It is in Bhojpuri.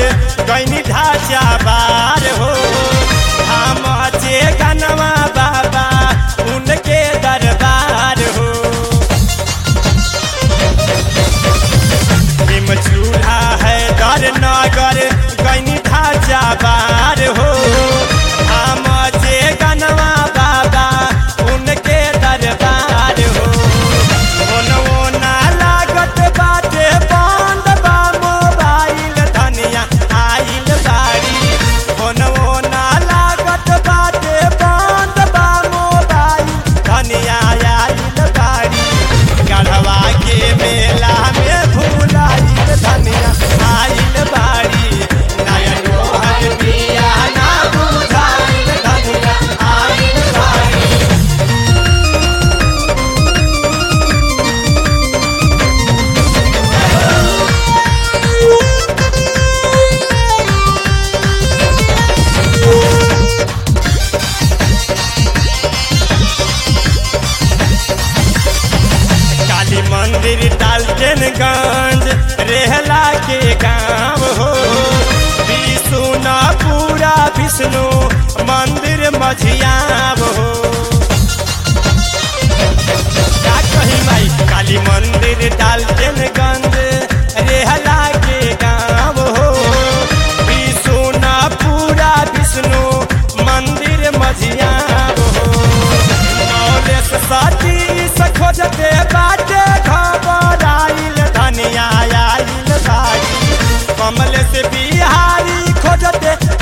गैनी ढाचा बार हो हम जे गनवा बाबा उनके दरबार हो निम चूल्हा है दर नगर गैनी ढाचा बार हो हम जे गनवा बाबा उनके दरबार हो ओनवो ना लागत बाटे बंद बा मोबाइल धनिया आइल बाड़ी ओनवो ना लागत बाटे बंद बा मोबाइल धनिया आइल बाड़ी गढ़वा के मेला में भूलाइल धनिया आइल बाड़ी नयन मोहन पिया ना बुझाइल धनिया आइल बाड़ी काली मंदिर डाल्टनगंज रेहला के गांव हो विष्णु पूरा विष्णु मंदिर मझियाव हो का कही माई काली मंदिर डाल्टनगंज रेहला के गांव हो विष्णु पूरा विष्णु मंदिर मझियाव हो नौलेस साथी से खोजते बाटे घबराइल धनिया आइल बाड़ी कमल से बिहारी खोजते